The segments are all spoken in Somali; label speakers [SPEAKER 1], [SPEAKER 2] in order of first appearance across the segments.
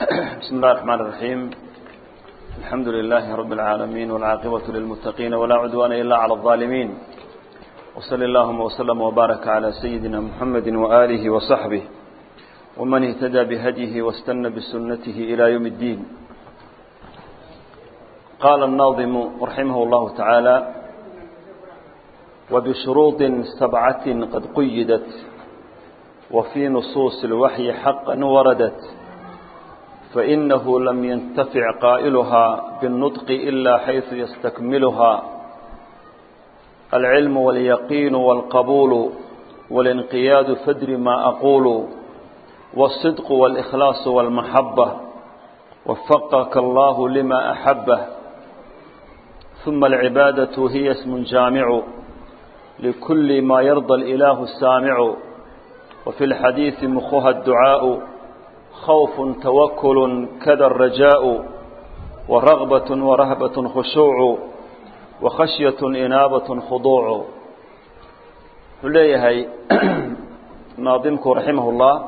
[SPEAKER 1] بسم الله الرحمن الرحيم الحمد لله رب العالمين والعاقبة للمتقين ولا عدوان إلا على الظالمين وصلى اللهم وسلم وبارك على سيدنا محمد وآله وصحبه ومن اهتدى بهديه واستنى بسنته إلى يوم الدين قال الناظم رحمه الله تعالى وبشروط سبعة قد قيدت وفي نصوص الوحي حقا وردت فإنه لم ينتفع قائلها بالنطق إلا حيث يستكملها العلم واليقين والقبول والانقياد فدر ما أقول والصدق والإخلاص والمحبة وفقك الله لما أحبه ثم العبادة هي اسم جامع لكل ما يرضى الإله السامع وفي الحديث مخها الدعاء خوف توكل كذا الرجاء ورغبة ورهبة خشوع وخشية إنابة خضوع ليهي ناظمك رحمه الله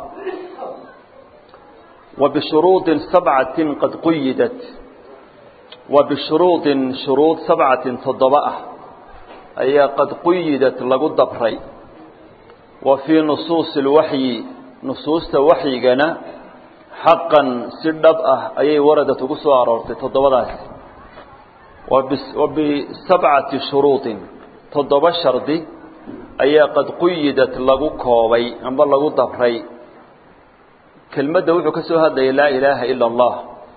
[SPEAKER 1] وبشروط سبعة قد قيدت وبشروط شروط سبعة تضبأه أي قد قيدت لقد دبري وفي نصوص الوحي نصوص وحينا xaqan si dhab ah ayay waradat ugu soo aroortay toddobadaas wa bisabcati shuruudin toddoba shardi ayaa qad quyidat lagu koobay amba lagu dabray kelmadda wuxuu ka soo hadlayay laa ilaaha ila allah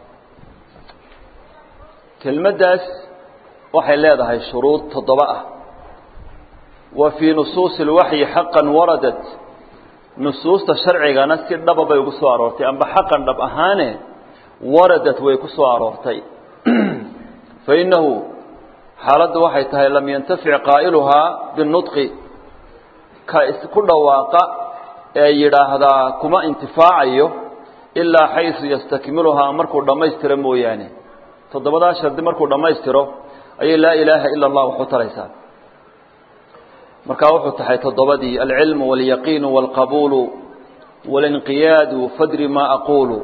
[SPEAKER 1] kelmaddaas waxay leedahay shuruud toddoba ah wa fii nusuusi اlwaxyi xaqan waradat nusuusta sharcigana si dhaba bay ugu soo aroortay amba xaqan dhab ahaane waradat way ku soo aroortay fa innahu xaaladdu waxay tahay lam yantafic qaa'iluhaa binudqi ka isku dhawaaqa ee yidhaahdaa kuma intifaacayo ilaa xaysu yastakmiluhaa markuu dhammaystiro mooyaane toddobadaa shardi markuu dhammaystiro ayay laa ilaaha ila allah wax u taraysaa markaa wuxuu tahay toddobadii alcilmu walyaqiinu walqabuulu walinqiyaadu fadri maa aquulu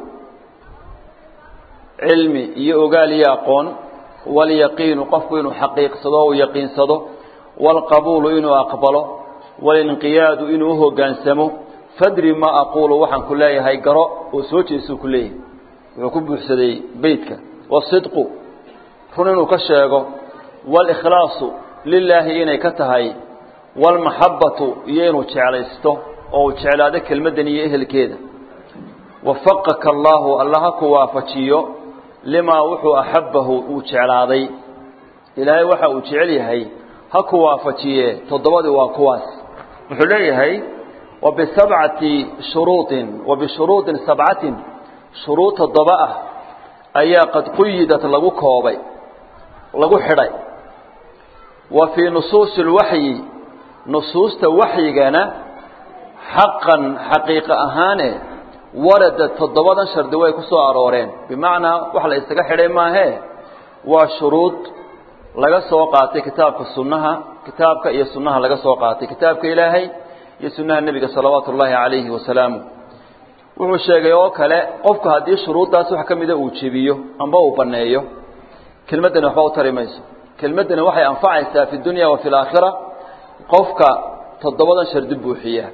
[SPEAKER 1] cilmi iyo ogaal iyo aqoon walyaqiinu qofku inuu xaqiiqsado o u yaqiinsado walqabuulu inuu aqbalo walinqiyaadu inuu uhogaansamo fadri maa aquulu waxaan ku leeyahay garo oo soo jeesuu ku leeyahay wuxuu ku buuxsaday beytka wasidqu run inuu ka sheego walikhlaasu lilaahi inay ka tahay walmaxabbatu iyo inuu jeclaysto oo uu jeclaado kelmaddan iyo ehelkeeda wafaqaka allaahu alla ha ku waafajiyo limaa wuxuu axabbahu uu jeclaaday ilaahay waxa uu jecel yahay ha ku waafajiye toddobadii waa kuwaas wuxuu leeyahay wa bisabcati shuruudin wa bishuruudin sabcatin shuruud toddoba ah ayaa qad quyidat lagu koobay lagu xidhay wa fii nusuusi اlwaxyi nusuusta waxyigana xaqan xaqiiqo ahaane warada toddobadan shardi way ku soo arooreen bimacnaa wax la isaga xidhay maahee waa shuruud laga soo qaatay kitaabka sunnaha kitaabka iyo sunnaha laga soo qaatay kitaabka ilaahay iyo sunnaha nebiga salawaatu ullaahi calayhi wasalaamu wuxuu sheegay oo kale qofku haddii shuruuddaas wax ka mida uu jebiyo amba uu banneeyo kelmaddani waxba u tari mayso kelmaddani waxay anfacaysaa fi dunya wa fi alaakhira qofka toddobadan shardi buuxiya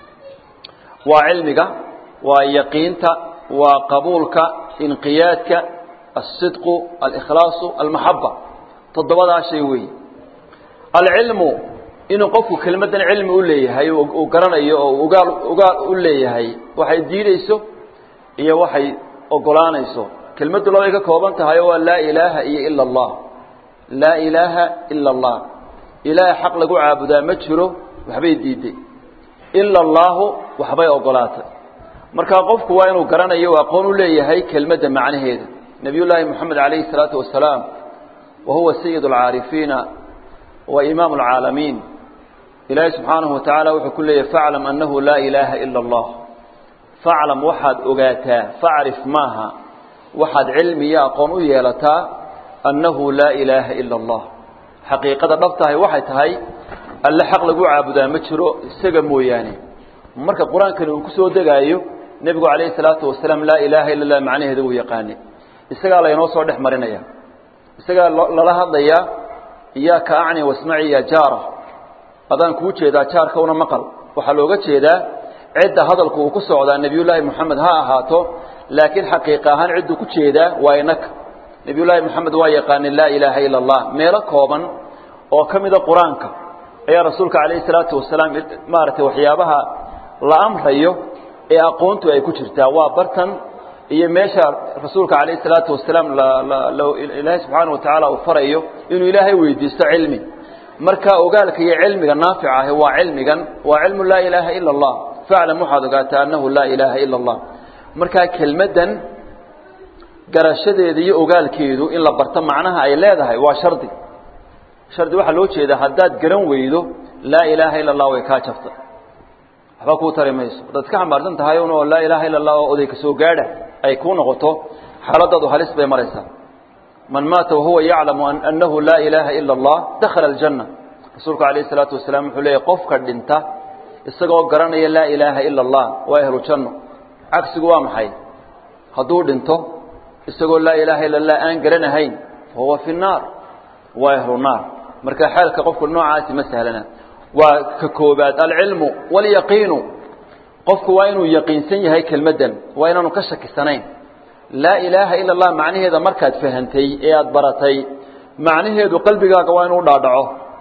[SPEAKER 1] waa cilmiga waa yaqiinta waa qabuulka inqiyaadka aلsidqu alikhlaasu almaxaba toddobadaa shay weeye alcilmu inuu qofku kelmaddan cilmi u leeyahay uu garanayo oo ugaal ugaal u leeyahay waxay diideyso iyo waxay ogolaanayso kelmaddu labay ka kooban tahay oo waa laa ilaaha iyo ila اllah laa ilaaha ila اllah ilaahay xaq lagu caabudaa ma jiro waxbay diiday ila allaahu waxbay ogolaatay markaa qofku waa inuu garanayo u aqoon u leeyahay kelmadda macnaheeda nebiyullaahi moxamed calayhi salaatu wasalaam wa huwa sayid alcaarifiina wa imaam alcaalamiin ilaahay subxaanahu wa tacaala wuxuu ku leeyahay faclam annahu laa ilaaha ila allah faclam waxaad ogaataa facrif maaha waxaad cilmi iyo aqoon u yeelataa annahu laa ilaaha ila allah xaqiiqada dhab tahay waxay tahay alle xaq lagu caabudaa ma jiro isaga mooyaane marka qur-aankani uu ku soo degaayo nebigu calayhi salaatu wasalaam laa ilaaha illa allah macnaheeda wuu yaqaanay isagaa laynoo soo dhex marinaya isagaa lala hadlayaa iyaaka acni wasmaci ya jaara adaan kuu jeedaa jaarka una maqal waxaa looga jeedaa cidda hadalku uu ku socdaa nebiyullaahi moxamed ha ahaato laakiin xaqiiqa ahaan cidduu ku jeedaa waa inaka nebiyullaahi moxamed waa yaqaanay laa ilaaha ila allah meelo kooban oo ka mida qur-aanka ayaa rasuulka calayhi salaatu wasalaam maaragtay waxyaabaha la amrayo ee aqoontu ay ku jirtaa waa bartan iyo meesha rasuulka calayhi salaatu wasalaam ilaahay subxaana wa tacaala uu farayo inuu ilaahay weydiisto cilmi marka ogaalka iyo cilmiga naafica ahi waa cilmigan waa cilmu laa ilaaha ila allah faclam waxaad ogaataa annahu laa ilaaha ila allah markaa kelmaddan garashadeeda iyo ogaalkeedu in la barto macnaha ay leedahay waa shardi shardi waxaa loo jeedaa haddaad garan weydo laa ilaaha ila allah way kaa jabta waxba kuu tari mayso haddaad iska xambaarsan tahay un oo laa ilaaha ila allah oo oday ka soo gaadha ay kuu noqoto xaaladaadu halis bay maraysaa man maata wahuwa yaclamu annahu laa ilaaha ila allah dakhala aljanna rasuulku calayhi salaatu wasalaam wuxuu leeyahy qofka dhinta isagoo garanaya laa ilaaha ila allah waa ehlu janno cagsigu waa maxay hadduu dhinto isagoo laa ilaaha ila allah aan garanahayn fahuwa fi nnaar waa ehlu naar marka xaalka qofku noocaasi ma sahlana waa ka koobaad alcilmu walyaqiinu qofku waa inuu yaqiinsan yahay kelmaddan waa inaanu ka shakisanayn laa ilaaha ila allah macnaheeda markaad fahantay ee aada baratay macnaheedu qalbigaaga waa inuu dhaadhaco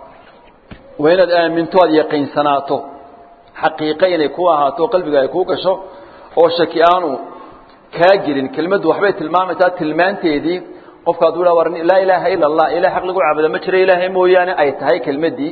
[SPEAKER 1] waa inaad aaminto aada yaqiinsanaato xaqiiqe inay ku ahaato qalbiga ay kuu gasho oo shaki aanu kaa gelin kelmaddu waxbay tilmaamaysaa tilmaanteedii qofka hadduu dha war laa ilaaha ila allah ilah xaq lagu caabuda ma jira ilaahay mooyaane ay tahay kelmaddii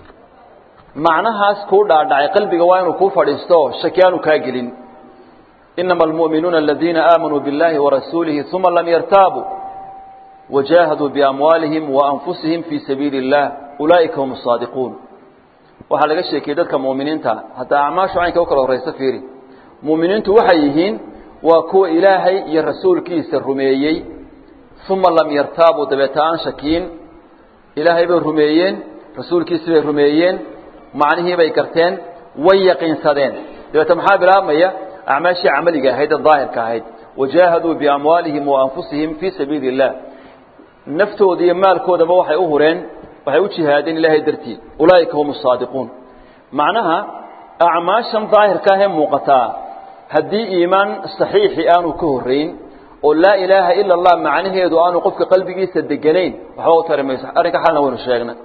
[SPEAKER 1] macnahaas kuu dhaadhacay qalbiga waa inuu kuu fadhiisto shaki aanu kaa gelin inama almu'minuuna aladiina aamanuu biاllahi warasuulihi uma lam yartaabuu wajaahaduu biamwaalihim waanfusihim fii sabiili اllah ulaa'ika hum asaadiquun waxaa laga sheekiyey dadka mu'miniinta hataa acmaashu caynka u kala horraysa fiiri mu'miniintu waxay yihiin waa kuwa ilaahay iyo rasuulkiisa rumeeyey uma lam yartaabuu dabeeta aan shakiin ilaahay bay rumeeyeen rasuulkiisi bay rumeeyeen macnihii bay garteen way yaqiinsadeen dabeeta maxaa bilaabmaya acmaashii camaliga ahayd ee daahirka ahayd wajaahaduu biamwaalihim waanfusihim fii sabiili اllah naftooda iyo maalkoodaba waxay u hureen waxay u jihaadeen ilaahay dartii ulaa'ika hum asaadiquun macnaha acmaashan daahirka ahee muuqataa haddii iimaan saxiixi aanu ka horrayn oo laa ilaaha ila allah macnaheedu aanu qofka qalbigiisa deganayn waxba u tari mayso arrinka xalna waynu sheegnay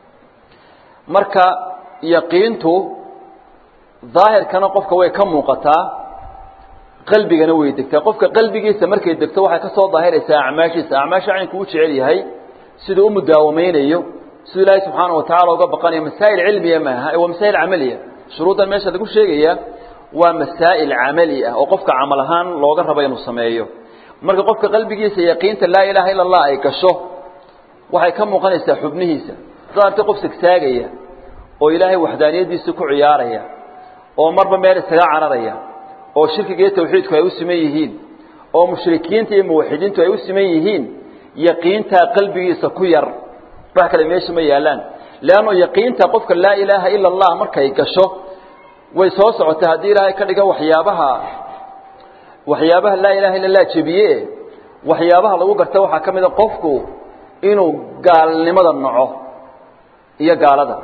[SPEAKER 1] marka yaqiintu daahirkana qofka way ka muuqataa qalbigana way degtaa qofka qalbigiisa markay degto waxay ka soo daahiraysaa acmaashiisa acmaasha caynku u jecel yahay siduu u mudaawamaynayo siduu ilaahay subxaana wa tacala uga baqanayo masaa'il cilmiya maaha waa masaa'il camaliya shuruuddan meesha lagu sheegaya waa masaa'il camali ah oo qofka camal ahaan looga rabo inuu sameeyo marka qofka qalbigiisa yaqiinta laa ilaaha ila allah ay gasho waxay ka muuqanaysaa xubnihiisa soo artay qof sagsaagaya oo ilaahay waxdaaniyadiisa ku ciyaaraya oo marba meel isaga cararaya oo shirkiga iyo tawxiidku ay u siman yihiin oo mushrikiinta iyo muwaxidiintu ay u siman yihiin yaqiintaa qalbigiisa ku yar wax kale meesha ma yaalaan leanno yaqiinta qofka laa ilaaha ila allah markay gasho way soo socotay haddii ilaahay ka dhiga waxyaabaha waxyaabaha laa ilaha illa allah jebiye waxyaabaha lagu garta waxaa ka mid a qofku inuu gaalnimada naco iyo gaalada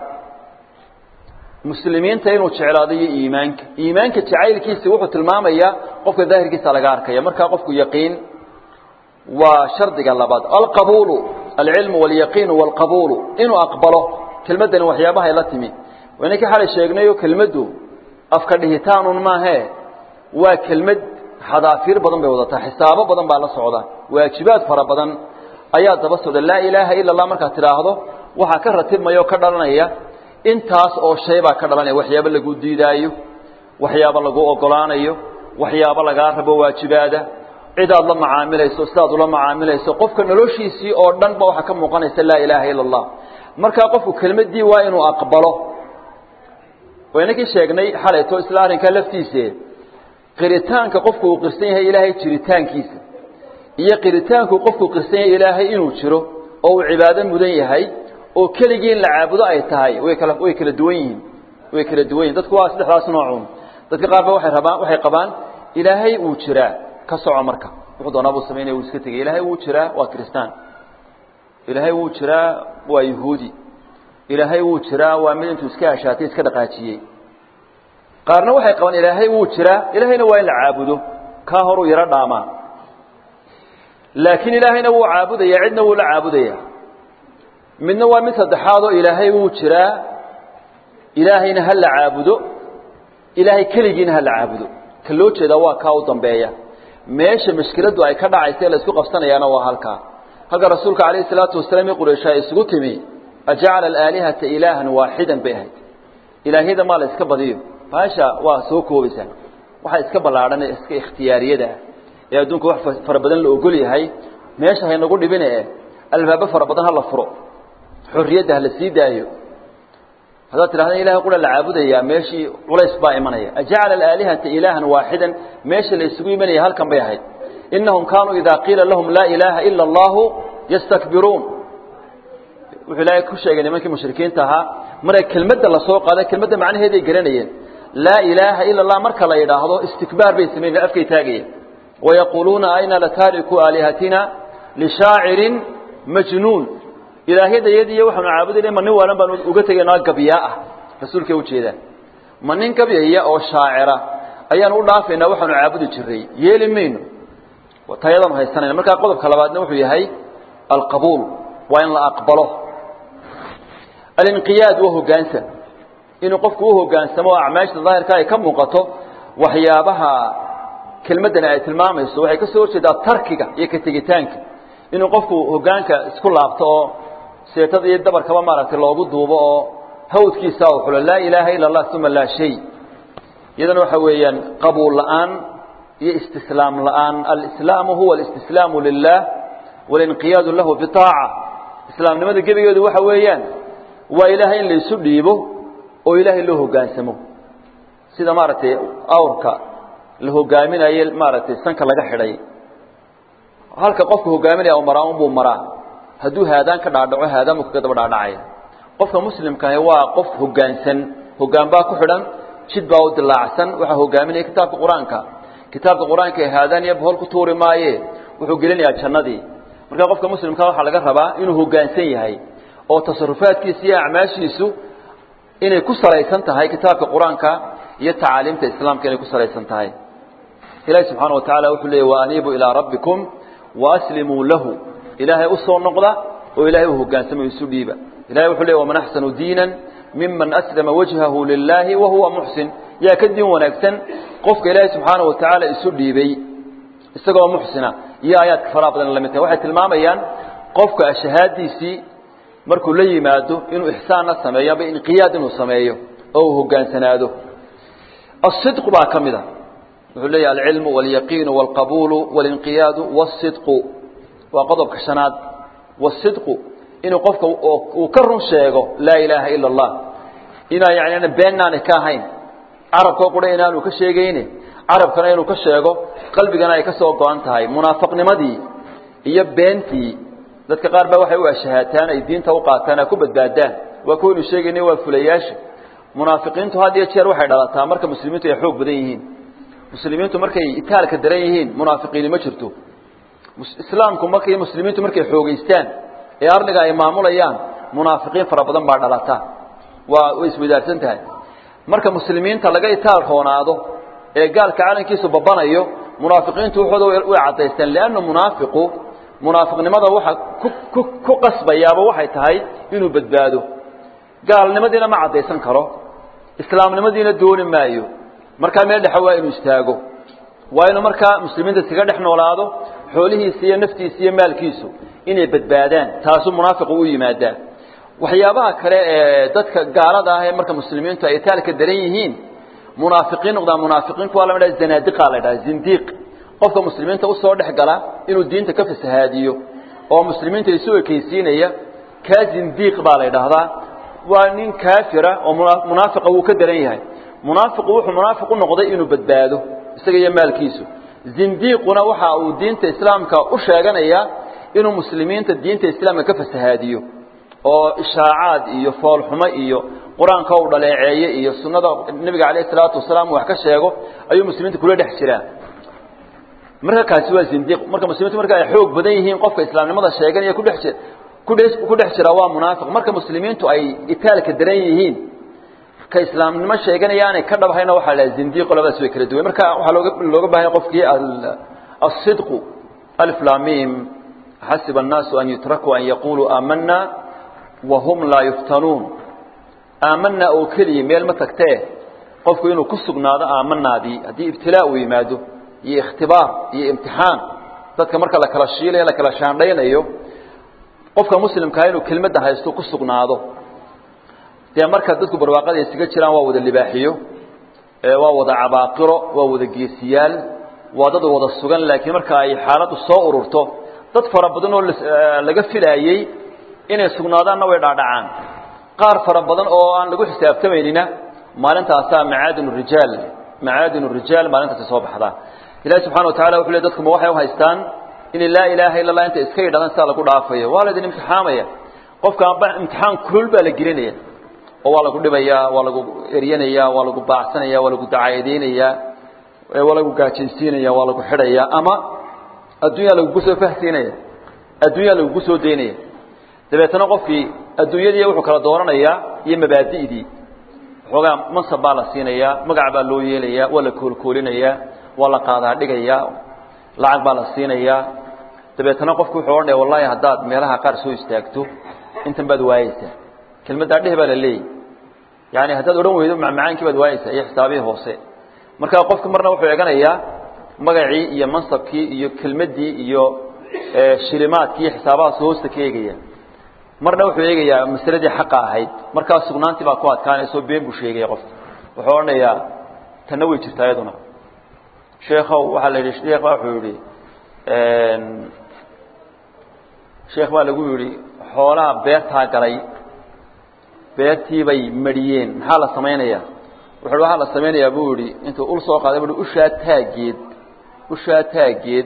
[SPEAKER 1] muslimiinta inuu jeclaado iyo iimaanka iimaanka jacaylkiisa wuxuu tilmaamayaa qofka daahirkiisa laga arkaya markaa qofku yaqiin waa shardiga labaad alqabuulu alcilmu walyaqiinu walqabuulu inuu aqbalo kelmaddani waxyaabaha ay la timi waynankii xalay sheegnayo kelmaddu afka dhihitaanun maahee waa kelmad xadaafiir badan bay wadataa xisaabo badan baa la socda waajibaad fara badan ayaa daba socda laa ilaaha ila allah markaad tidhaahdo waxaa ka ratibmaya oo ka dhalanaya intaas oo shay baa ka dhalanaya waxyaabo lagu diidaayo waxyaabo lagu ogolaanayo waxyaabo lagaa rabo waajibaada cidaad la macaamilayso sidaad ula macaamilayso qofka noloshiisii oo dhan ba waxaa ka muuqanaysa laa ilaaha ila allah markaa qofku kelmaddii waa inuu aqbalo waynakii sheegnay xalayto isla arrinkaa laftiise qiritaanka qofku uu qirsan yahay ilaahay jiritaankiisa iyo qiritaanku qofku qirsan yahay ilaahay inuu jiro oo uu cibaado mudan yahay oo keligii in la caabudo ay tahay way kala way kala duwan yihiin way kala duwan yihin dadku waa saddexdaas noocuun dadka qaar ba waxay rabaan waxay qabaan ilaahay wuu jiraa ka soco marka wuxuu doonaa buu samaynaya wuu iska tegay ilaahay wuu jiraa waa kristaan ilaahay wuu jiraa waa yahuudi ilaahay wuu jiraa waa mid intuu iska ashaatay iska dhaqaajiyey qaarna waxay qabaan ilaahay wuu jiraa ilaahayna waa in la caabudo kaa horuu yaro dhaamaa laakiin ilaahayna wuu caabudaya cidna wuu la caabudaya midna waa mid saddexaad oo ilaahay wuu jiraa ilaahayna ha la caabudo ilaahay keligiina ha la caabudo ka loo jeedaa waa kaa u dambeeya meesha mashkiladdu ay ka dhacaysa ee la isku qabsanayaana waa halkaa halka rasuulka calayhi salaatu wasalaam i quraysha ay isugu timi ajacala alaalihata ilaahan waaxidan bay ahayd ilaahyada maa la iska badiyo baasha waa soo koobaysaa waxa iska ballaadhan ee iska ikhtiyaariyada ah ee adduunka wax fara badan la ogol yahay meesha haynagu dhibine e albaabo fara badan ha la furo xorriyadda ha la sii daayo haddaad tidhahda ilahay qura la caabudayaa meeshii culays baa imanaya ajacala alaalihata ilaahan waaxidan meesha la isugu imanaya halkan bay ahayd inahum kaanuu idaa qiila lahum laa ilaaha ila allahu yastakbiruun wuxuu ilaahay ku sheegay nimankii mushrikiinta ahaa markay kelmadda lasoo qaaday kelmadda macnaheeday garanayeen laa ilaaha ila allah marka la yidhaahdo istikbaar bay samayn afkay taagayeen wayaquuluuna ayna lataariku aalihatina lishaacirin majnuun ilaahyadayadiiyo waxaanu caabudayna ma nin waalan baanu uga tegaynaa gabyaa ah rasuulkay ujeedaan ma nin gabyaya oo shaacira ayaanu u dhaafaynaa waxaanu caabudi jiray yeeli mayno tayadaanu haysanayna markaa qodobka labaadna wuxuu yahay alqabuul waa in la aqbalo alinqiyaad waa hogaansan inuu qofku u hogaansamo oo acmaashta daahirka ay ka muuqato waxyaabaha kelmaddani ay tilmaamayso waxay ka soo horjeedaa tarkiga iyo ka tegitaanka inuu qofku hogaanka isku laabto oo seetada iyo dabarkaba maaragtay loogu duubo oo hawdkiisa u xulo laa ilaaha ila allah uma laa shay iyadana waxa weeyaan qabuul la'aan iyo istislaam la'aan alislaamu huwa alistislaamu lilah walinqiyaadu lahu bitaaca islaamnimada gebigeedu waxa weeyaan waa ilaahay in laysu dhiibo oo ilaahay loo hogaansamo sida maaragtay awrka la hogaaminaye maaragtay sanka laga xidhay halka qofka hogaaminaya u maraa unbuu maraa hadduu haadaan ka dhaadhaco haadaanbuu kaga daba dhaadhacaya qofka muslimkahi waa qof hogaansan hogaan baa ku xidhan jid baa u dilaacsan waxaa hogaaminaya kitaabka qur-aanka kitaabka qur-aanka ee haadaan iyo bohol ku tuuri maaye wuxuu gelinayaa jannadii marka qofka muslimka waxaa laga rabaa inuu hogaansan yahay oo tasarufaadkiisa iyo acmaashiisu inay ku salaysan tahay kitaabka qur-aanka iyo tacaaliimta islaamka inay ku salaysan tahay ilahi subxaana wa tacala wuxuu leeyay waaniibuu ilaa rabbikum waaslimuu lahu ilaahay u soo noqda oo ilaahay u hogaansamo isu dhiiba ilahay wuxuu leey waman axsanu diinan miman aslama wajhahu lilaahi wa huwa muxsin yaa ka diin wanaagsan qofka ilaahay subxaana wa tacaala isu dhiibay isagoo muxsina iyo aayaadka faraha badan lamid tahay waxay tilmaamayaan qofka shahaadiisii markuu la yimaado inuu ixsaanna sameeyo aba inqiyaad inuu sameeyo oo uu hogaansanaado asidqu baa ka mid a wuxuu leeyahy alcilmu walyaqiinu walqabuulu walinqiyaadu wasidqu waa qodobka shanaad wasidqu inuu qofka uu ka run sheego laa ilaaha ila allah inaa yani beennaanay ka ahayn carabkoo qura inaanu ka sheegayne carabkana inuu ka sheego qalbigana ay ka soo go-an tahay munaafiqnimadii iyo beentii dadka qaar baa waxay u ashahaataan ay diinta u qaataan ay ku badbaadaan waa kuwaynu sheegaynay waa fulayaasha munaafiqiintu had iyo jeer waxay dhalataa marka muslimiintu ay xoog badan yihiin muslimiintu markay itaalka daran yihiin munaafiqiini ma jirto islaamku markay muslimiintu markay xoogeystaan ee arliga ay maamulayaan munaafiqiin fara badan baa dhalata waa way iswadaarsan tahay marka muslimiinta laga itaal roonaado ee gaalka calankiisu babanayo munaafiqiintu waxooda way caddaysteen lianna munaafiqu munaafiqnimada waxa ku ku qasbayaaba waxay tahay inuu badbaado gaalnimadiina ma caddaysan karo islaamnimadiina dooni maayo markaa meel dhexe waa inuu istaago waa inuu markaa muslimiinta iskaga dhex noolaado xoolihiisa iyo naftiisa iyo maalkiisu inay badbaadaan taasuu munaafiqu u yimaadaa waxyaabaha kale ee dadka gaalada ah ee marka muslimiintu ay itaalka daran yihiin munaafiqiin noqdaan munaafiqiinku waa la dhaha zanaadiqa la dhaha zindiiq qofka muslimiinta usoo dhex gala inuu diinta ka fasahaadiyo oo muslimiinta isu ekeysiinaya kaa zindiiq baa la idhaahdaa waa nin kaafira oo munaafiqa wuu ka daran yahay munaafiqu wuxuu munaafiq u noqday inuu badbaado isaga iyo maalkiisu zindiiquna waxa uu diinta islaamka u sheeganaya inuu muslimiinta diinta islaamka ka fasahaadiyo oo ishaacaad iyo foolxumo iyo qur-aanka u dhaleeceeye iyo sunnada nebiga calayh isalaatu wasalaam wax ka sheego ayuu muslimiinta kula dhex jiraa marka kaasi waa zindiiq marka muslimiintu marka ay xoog badan yihiin qofka islaamnimada sheeganaya kudhex jir kudhex ku dhex jira waa munaafiq marka muslimiintu ay itaalka daran yihiin ka islaamnimo sheeganaya aanay ka dhabhayna waxaa la zindiiqo labadaas way kala duwan marka waxaa looga looga baahan yahay qofkii asidqu alif lam mim xasiba annaasu an yutrakuu an yaquluu aamanna wahum laa yuftanuun aamanaa oo keliya meel ma tagtee qofku inuu ku sugnaado aamanaadii haddii ibtilaa uu yimaado iyo ikhtibaar iyo imtixaan dadka marka la kala shiilayo la kala shaandhaynayo qofka muslimkaa inuu kelmadda haysto ku sugnaado dee marka dadku barwaaqada isaga jiraan waa wada libaaxiyo waa wada cabaaqiro waa wada geesiyaal waa dad wada sugan laakiin marka ay xaaladdu soo ururto dad fara badan oo laga filaayey inay sugnaadaanna way dhaadhacaan qaar fara badan oo aan lagu xisaabtamaynina maalintaasaa macaadin rijaal macaadin rijaal maalintaasi soo baxdaa ilahi subxana wa tacala wuxu le dadku ma waxay u haystaan inay laa ilaaha illa allah inta iska yidhahdaan sidaa lagu dhaafayo waa laydin imtixaamaya qofka imtixaan kulul baa la gelinaya oo waa lagu dhibayaa waa lagu eryanaya waa lagu baacsanaya waa lagu dacayadeynaya waa lagu gaajaysiinaya waa lagu xidhaya ama adduunyaa lagugu soo fahsiinaya adduunyaa lagugu soo daynaya dabeetana qofkii adduunyadii wuxuu kala dooranayaa iyo mabaadi'dii waxoogaa mansab baa la siinayaa magac baa loo yeelayaa waa la koolkoolinayaa waa la qaadaa dhigayaa lacag baa la siinayaa dabeetana qofku wuxuu odhanaya wallahi haddaad meelaha qaar soo istaagto intan baad waayeysaa kelmaddaa dheh baa la leeyahy yaani haddaad odhan weydo macmacaankii baad waayeysaa iyo xisaabihii hoose marka qofku marna wuxuu eganayaa magacii iyo mansabkii iyo kelmaddii iyo shilimaadkii iyo xisaabahaas hoosta ka eegaya marna wuxuu eegayaa masaladii xaqa ahayd markaa sugnaantii baa ku adkaanayso been buu sheegaya qofka wuxuu odhanayaa tanna way jirtaa iyaduna sheekhow waxaa la yidhi sheekh baa wuxuu yidhi sheekh baa lagu yidhi xoolaha beertaa galay beertii bay mariyeen maxaa la samaynayaa wuxu waxaa la samaynayaa buu yidhi intuu ul soo qaaday bui ushaa taaggeed ushaa taaggeed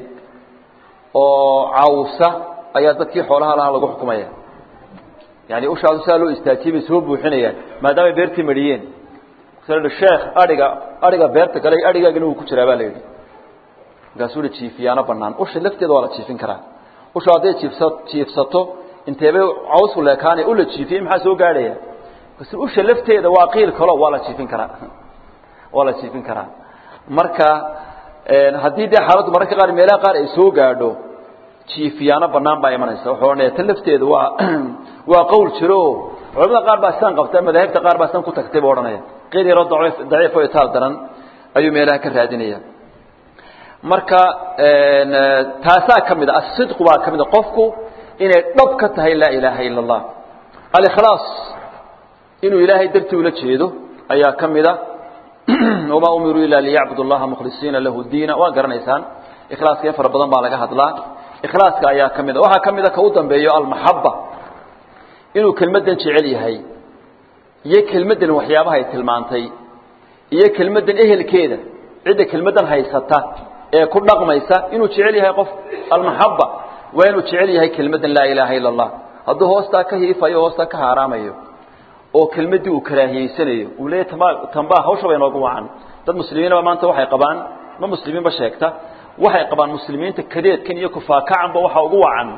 [SPEAKER 1] oo cawsa ayaa dadkii xoolaha lahaa lagu xukumaya yani ushaadu sidaa loo istaajiyey bay soo buuxinayaan maadaamay beertii mariyeen sheekh adhiga adhiga beerta galay adhigaagina wuu ku jiraa baa la yidhi markaasuu hi jiifiyaano banaan usha lafteeda waa la jiifin karaa usha hadday jiifsa jiifsato inteebay cawsku leekaanay ula jiifiyey maxaa soo gaadhaya bas usha lafteeda waa qiil kalo waa la jiifin karaa waa la jiifin karaa marka haddii dee xaaladdu mararka qaar meelaha qaar ay soo gaadho jiifiyaano banaan baa imanaysa wuxuu odhanaya tan lafteeda waa waa qowl jiro culamada qaar baa sidan qabta madaahibta qaar baa sidan ku tagtay buu odhanaya qeyl yaroo daciif daciif oo itaal daran ayuu meelaha ka raadinaya marka taasaa ka mid a asidqu baa ka mid a qofku inay dhab ka tahay laa ilaaha ila allah alikhlaas inuu ilaahay dartii ula jeedo ayaa ka mid a wamaa umiruu ila liyacbudu allaha mukhlisiina lahu diina waa garanaysaan ikhlaaska in fara badan baa laga hadlaa ikhlaaska ayaa ka mid a waxaa ka mid a ka u dambeeyo almaxaba inuu kelmaddan jecel yahay iyo kelmaddan waxyaabaha ay tilmaantay iyo kelmaddan ehelkeeda cidda kelmaddan haysata ee ku dhaqmaysa inuu jecel yahay qof almaxaba waa inuu jecel yahay kelmaddan laa ilaaha ila allah hadduu hoostaa ka hiifayo hoostaa ka haaraamayo oo kelmaddii uu karaahiyeysanayo uu leeyahy tamba tambaa hawsha bay noogu wacan dad muslimiinaba maanta waxay qabaan ma muslimiinba sheegta waxay qabaan muslimiinta kadeedkan iyo kufaakacanba waxa ugu wacan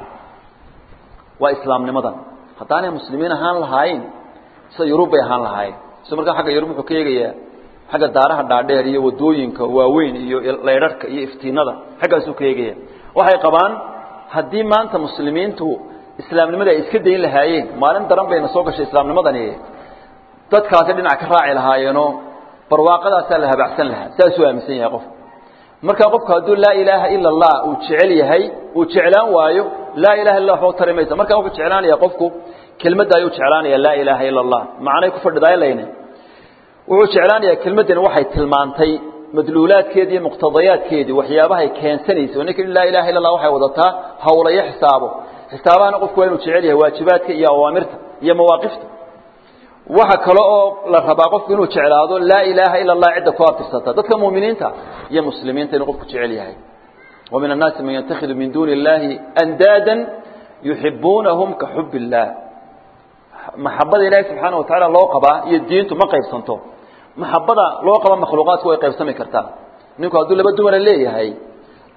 [SPEAKER 1] waa islaamnimadan haddaanay muslimiin ahaan lahaayeen sida yurub bay ahaan lahaayeen so markaa xagga yurub wuxuu ka eegayaa xagga daaraha dhaadheer iyo wadooyinka waaweyn iyo laydharhka iyo iftiinada xaggaasuu ka eegaya waxay qabaan haddii maanta muslimiintu islaamnimada ay iska dayn lahaayeen maalin daran bayna soo gashay islaamnimadani dadkaasi dhinac ka raaci lahaayeenoo barwaaqadaasaa la habacsan lahaa saasuu aaminsan yahay qofku markaa qofku hadduu laa ilaaha ila allah uu jecel yahay uu jeclaan waayo laa ilaha illa waxba tari maysa markaa wuxuu jeclaanaya qofku kelmadda ayuu jeclaanaya laa ilaaha ila allah macnay ku fadhidaay layne wuxuu jeclaanayaa kelmaddani waxay tilmaantay madluulaadkeedii iyo muqtadayaadkeedii waxyaabahay keensanaysay ninka laa ilaha illa allah waxay wadataa hawlayo xisaabo xisaabahana qofku waa inuu jecel yahay waajibaadka iyo awaamirta iyo mawaaqifta waxa kale oo la rabaa qofku inuu jeclaado laa ilaaha ila allah cidda ku abtirsata dadka muuminiinta iyo muslimiinta inuu qofku jecel yahay wa min annaasi man yatakhidu min duuni illahi andaadan yuxibuunahum ka xub illah maxabada ilaahi subxaana wa tacaala loo qabaa iyo diintu ma qaybsanto maxabada loo qaba makhluuqaadku way qaybsami kartaa ninku hadduu laba dumara leeyahay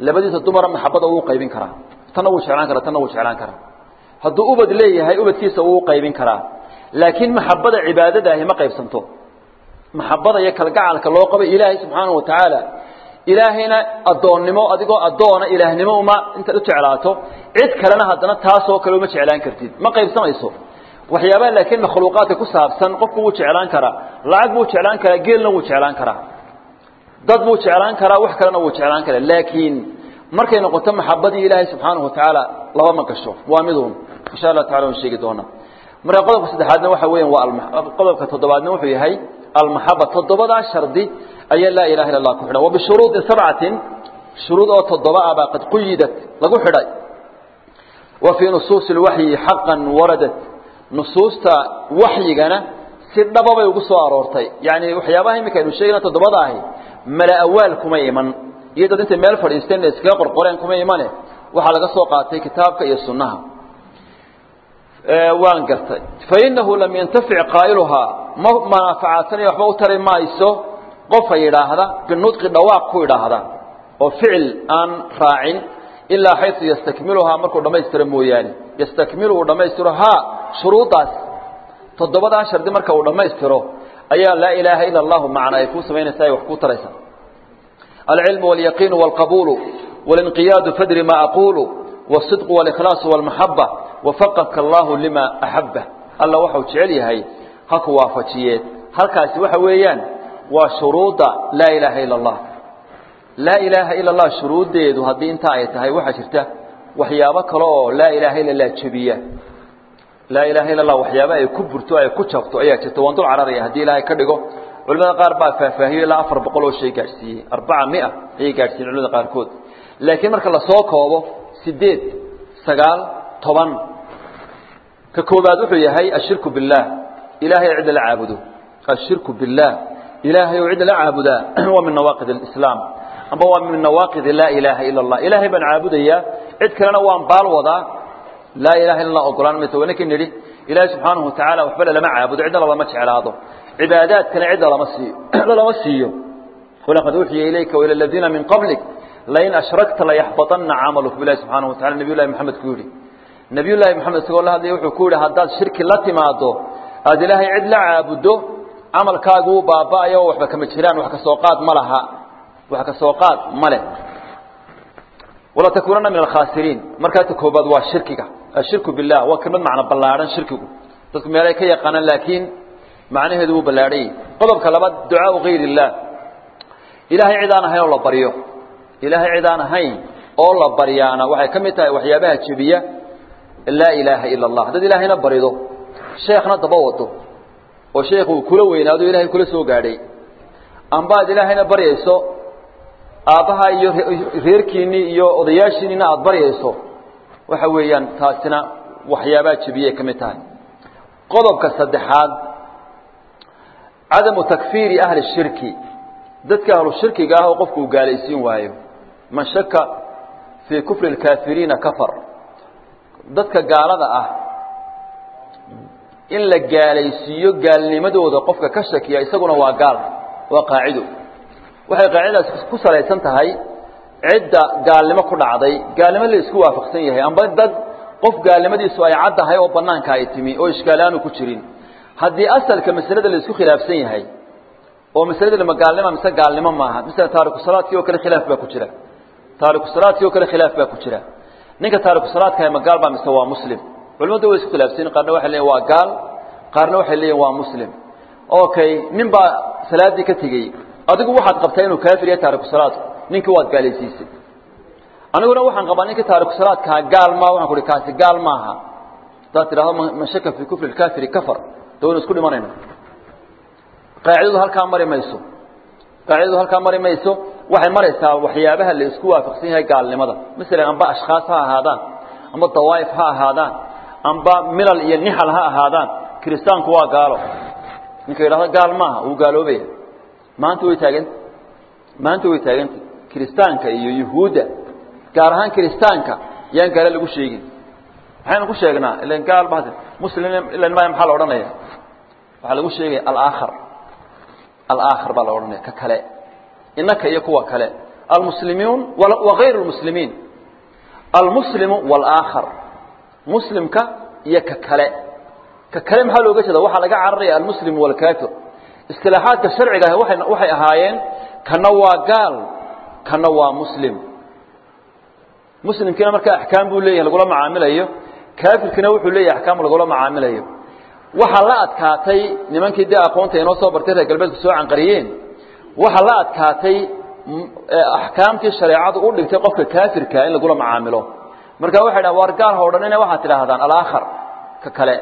[SPEAKER 1] labadiisa dumara maxabada wuu qaybin karaa tanna wuu jeclaan karaa tanna wuu jeclaan karaa hadduu ubad leeyahay ubadkiisa wuu qaybin karaa laakiin maxabada cibaadadaahi ma qaybsanto maxabada iyo kalgacalka loo qabay ilaahay subxaanahu watacaala ilaahayna addoonnimo adigoo addoona ilaahnimo uma intaad u jeclaato cid kalena haddana taasoo kale uma jeclaan kartid ma qaybsamayso waxyaabaha laakiin makhluuqaadka ku saabsan qofku wuu jeclaan karaa lacag buu jeclaan karaa geelna wuu jeclaan karaa dad buu jeclaan karaa wax kalena wuu jeclaan karaa laakiin markay noqoto maxabadii ilaahay subxaanahu watacaala laba ma gasho waa miduun insha allah tacala waan sheegi doonaa marka qodobka saddexaadna waxa weeyaan waa qodobka toddobaadna wuxuu yahay almaxaba toddobadaa shardi ayaa laa ilaha illa allah ku xidhan wabishuruudi sabcatin shuruud oo toddoba ah baa qad quyidat lagu xidhay wa fii nusuusi lwaxyi xaqan waradat nusuusta waxyigana si dhaba bay ugu soo aroortay yani waxyaabaha iminka aynu sheegayna toddobada ahi mala awaal kuma iman iyo dad intay meel fadhiisteen iskaga qorqoreen kuma imane waxaa laga soo qaatay kitaabka iyo sunnaha waan gartay fainahu lam yantafic qaa'iluhaa ma manaafacaadsanaya waxba u tari mayso qofa yidhaahda binudqi dhawaaq ku idhaahda oo ficil aan raacin ilaa xaysu yastakmiluhaa markuu dhammaystiro mooyaane yastakmilu uu dhammaystiro haa shuruuddaas toddobadaa shardi marka uu dhammaystiro ayaa laa ilaaha ila allahu macna ay kuu samaynaysaa ay wax kuu taraysaa alcilmu walyaqiinu walqabuulu walinqiyaadu fadri ma aquulu wasidqu walikhlaasu walmaxaba wafaqaka allahu lima axabba alla waxau jecel yahay ha ku waafajiyee halkaasi waxa weeyaan waa shuruudda laa ilaaha ila allah laa ilaaha ila allah shuruuddeedu haddii intaa ay tahay waxaa jirta waxyaabo kale oo laa ilaaha ila allah jebiya laa ilaha illa allah waxyaaba ay ku burto ay ku jabto ayaa jirta waan dul cararaya haddii ilaahay ka dhigo culimada qaar baa faahfaahiyo ilaa afar boqol oo shay gaadhsiiyey arbaca mia ayay gaadhsiiyen culimada qaarkood laakiin marka lasoo koobo sideed sagaal toban ka koobaad wuxuu yahay ashirku billaah ilahay cidda la caabudo ashirku billaah ilaahay oo cidda la caabudaa waa min nawaaqid alislaam amba waa min nawaaqid laa ilaaha ila allah ilaahay baan caabudayaa cid kalena waan baal wadaa laa ilaha illa allah ogolaan mayso wanakin nidhi ilaahay subxaanahu watacaala waxba lama caabudo cidna lama jeclaado cibaadaadkana cidda lama siiyo cidda lama siiyo walaqad uuxiya ilayka waila aladiina min qablik lain ashrakta layaxbaطana camaluk bilahi subxaanahu watacala nabiy llahi maxamed ku yidhi nabiy llaahi maxamed isagoo la hadlaya wuxuu ku yidhi haddaad shirki la timaado aada ilaahay cid la caabuddo camalkaagu uu baaba'ayo waxba kama jiraan wax ka soo qaad ma laha wax ka soo qaad ma leh walatakuunana min alkhaasiriin markaata koobaad waa shirkiga ashirku billah waa kelmad macno ballaadhan shirkigu dadku meelay ka yaqaanaan laakiin macnaheedu wuu ballaadhanyay qodobka labaad ducaau gayr illah ilaahay cid aan ahayn oo la baryo ilaahay cid aan ahayn oo la baryaana waxay ka mid tahay waxyaabaha jebiya laa ilaaha ila allah haddaad ilaahayna barido sheekhna daba wado oo sheekhu kula weynaado ilahay kula soo gaadhay amba ad ilaahayna baryayso aabbaha iyo reerkiinnii iyo odayaashiinina aada baryayso waxa weeyaan taasina waxyaabaha jebiyay ka mid tahay qodobka saddexaad cadamu takfiiri ahli shirki dadka ahlu shirkiga ah oo qofku uu gaalaysiin waayo man shaka fii kufri اlkaafiriina kafar dadka gaalada ah in la gaalaysiiyo gaalnimadooda qofka ka shakiya isaguna waa gaal waa qaacido waxay qaacidadaas ku salaysan tahay cidda gaalnimo ku dhacday gaalnimo la isku waafaqsan yahay amba dad qof gaalnimadiisu ay caddahay oo banaanka ay timi oo ishkaalaanu ku jirin haddii asalka masalada la isku khilaafsan yahay oo masalada lama gaalnima mise gaalnimo maaha misala taariku salaadkii oo kale khilaaf baa ku jira taariku salaadkii oo kale khilaaf baa ku jira ninka taariku salaadka ma gaal baa mise waa muslim culimadu way isku khilaafsan qaarna waxay leeyihin waa gaal qaarna waxay leeyihin waa muslim okay nin baa salaadii ka tegey adigu waxaad qabtaa inuu kaafir yahay taariku salaadku ninkii waad gaalaysiisay aniguna waxaan qabaa ninkii taariku salaadkaa gaal maa waxaan kuhi kaasi gaal maaha haddaad tidhahdo man shaka fii kufri lkaafiri kafar de waynu isku dhimanayna qaacidadu halkaa mari mayso qaacidadu halkaa mari mayso waxay maraysaa waxyaabaha la isku waafaqsan yahay gaalnimada masalan amba ashkhaas ha ahaadaan amba dawaa'if ha ahaadaan amba milal iyo nixal ha ahaadaan kiristaanku waa gaalo ninka yidhahdo gaal maaha wuu gaaloobaya maanta way taaganta maanta way taaganta kiristaanka iyo yuhuudda gaar ahaan kiristaanka yaan gaale lagu sheegin maxaynu ku sheegnaa ilan gaal ba muslim ilan maya maxaa la odhanaya waxaa lagu sheegaya alaakhar alaakhar baa la odhanaya ka kale innaka iyo kuwa kale almuslimiun wagayr lmuslimiin almuslimu wاlaakhar muslimka iyo ka kale ka kale maxaa looga jeeda waxaa laga cararaya almuslim wاlkafir istilaaxaadka sharciga ah waay waxay ahaayeen kana waa gaal kana waa muslim muslimkiina markaa axkaam buu leeyahay lagula macaamilayo kaafirkiina wuxuu leeyahay axkaam lagula macaamilayo waxaa la adkaatay nimankii dee aqoonta inoo soo bartay reer galbeedku soo canqariyeen waxaa la adkaatay axkaamtii shareecadu u dhigtay qofka kaafirka in lagula macaamilo marka waxay dhahan waar gaal ha odhanina waxaad tidhaahdaan alaakhar ka kale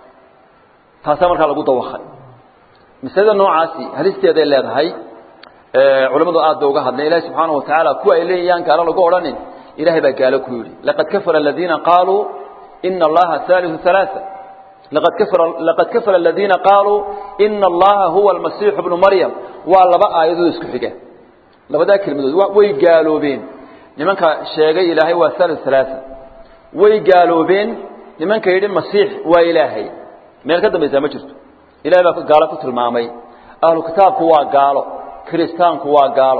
[SPEAKER 1] taasaa markaa lagu dawakay masalada noocaasi halisteeday leedahay culimmadu aad ba uga hadleen ilahi subxaana wa tacaala kuwa ay leeyayaan gaalo lagu odhanin ilahay baa gaalo ku yidhi laqad kafara aladiina qaaluu ina allaha haaliu halaaa laqad kafara laqad kafara aladiina qaaluu ina allaha huwa almasiixu bnu maryam waa laba aayadood isku xiga labadaa kelmadood way gaaloobeen nimanka sheegay ilaahay waa haaliu halaaa way gaaloobeen nimanka yidhi masiix waa ilaahay meel ka dambaysaa ma jirto ilahay baa gaalo ku tilmaamay ahlu kitaabku waa gaalo kiristaanku waa gaalo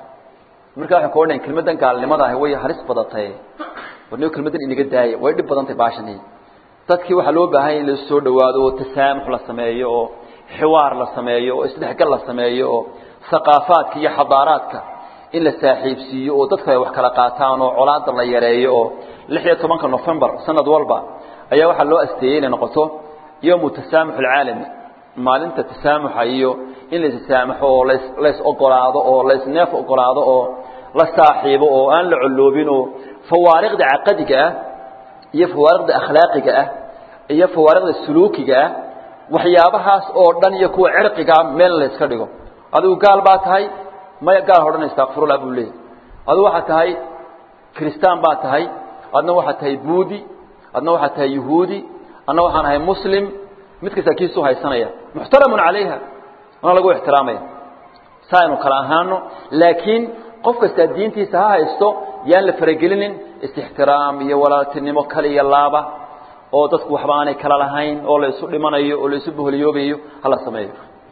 [SPEAKER 1] marka waxay ka odhanayan kelmaddan gaalnimada ahi way halis badatay warnigo kelmaddan inaga daaya way dhib badantay baashani dadkii waxaa loo baahanya in la soo dhawaado oo tasaamux la sameeyo oo xiwaar la sameeyo oo isdhexgal la sameeyo oo haqaafaadka iyo xadaaraadka in la saaxiibsiiyo oo dadku ay wax kala qaataan oo colaada la yareeyo oo lix iyo tobanka novembar sanad walba ayaa waxaa loo asteeyey inay noqoto yowmu tasaamux alcaalami maalinta tasaamuxa iyo in la isasaamaxo oo las lays ogolaado oo laysneef ogolaado oo la saaxiibo oo aan la colloobin oo fawaariqda caqadiga ah iyo fawaariqda akhlaaqiga ah iyo fawaariqda suluukiga ah waxyaabahaas oo dhan iyo kuwa cirqigaa meel layska dhigo adigu gaal baa tahay maya gaal hodhan istakfirullah buu leeyahy adigu waxaad tahay kiristaan baa tahay adna waxaad tahay buudi adna waxaad tahay yuhuudi adna waxaan ahay muslim mid kasta kiisuu haysanaya muxtaramun calayha wana lagu ixtiraamaya saa aynu kala ahaano laakiin qof kastaa diintiisa ha haysto yaan la faragelinin istixtiraam iyo walaaltinimo kale iyo laaba oo dadku waxba aanay kala lahayn oo la isu dhimanayo oo la isu boholiyoobayo hala sameeyo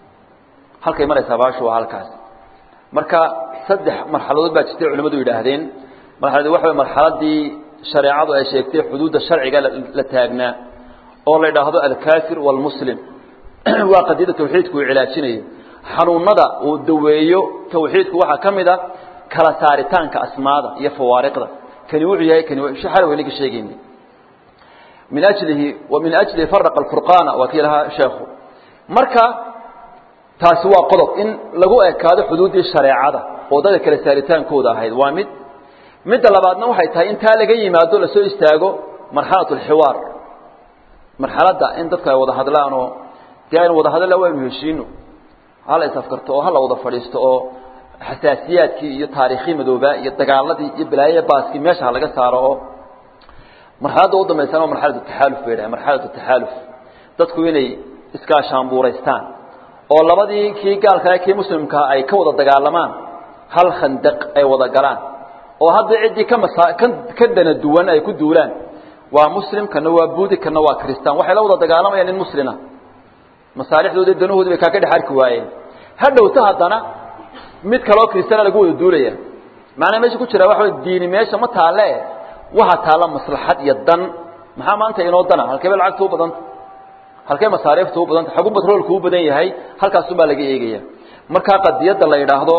[SPEAKER 1] halkay maraysaa baashu waa halkaas marka saddex marxaladood baa jirtay culimmadu yidhaahdeen marxalad waxa way marxaladii shareecadu ay sheegtay xuduudda sharciga la taagnaa oo la yidhaahdo alkafir wاlmuslim waa qadiyada tawxiidku uu cilaajinayo xanuunada uu daweeyo tawxiidku waxaa ka mid a kala saaritaanka asmaada iyo fawaariqda kani wuxuu yahay kani xal weynaga sheegayna min ajlihi wa min ajlihi faraqa alfurqaana waa kii lahaa sheekhu marka taasi waa qodob in lagu ekaado xuduuddii shareecada oo dadka kala saaritaankooda ahayd waa mid midda labaadna waxay tahay intaa laga yimaado lasoo istaago marxalat alxiwaar marxaladda in dadka ay wada hadlaan oo dee aynu wada hadalla waynu heshiino hala isafkarto oo hala wada fadhiisto oo xasaasiyaadkii iyo taariikhii madoobaa iyo dagaaladii iyo balaayaya baaskii meesha ha laga saaro oo marxaladda u dambaysana waa marxalatu taxaaluf bay dhahay marxalatu taxaaluf dadku inay iskaashaanbuuraystaan oo labadii kii gaalkaa kii muslimkaa ay ka wada dagaalamaan hal khandaq ay wada galaan oo hadda ciddii ka masa ka ka dana duwan ay ku duulaan waa muslim kana waa buudi kana waa kristaan waxay la wada dagaalamayaan nin muslina masaalixdoodi danahoodi bay kaa ka dhex arki waayeen ha dhowto haddana mid kaloo kristaana lagu wada duulaya macnaa meesha ku jira waxa way diini meesha ma taalle waxa taalla maslaxad iyo dan maxaa maanta inoo dana halkee bay lacagta u badanta halkee masaariifta u badanta xagu batroolku u badan yahay halkaasun baa laga eegaya markaa qadiyadda la yidhaahdo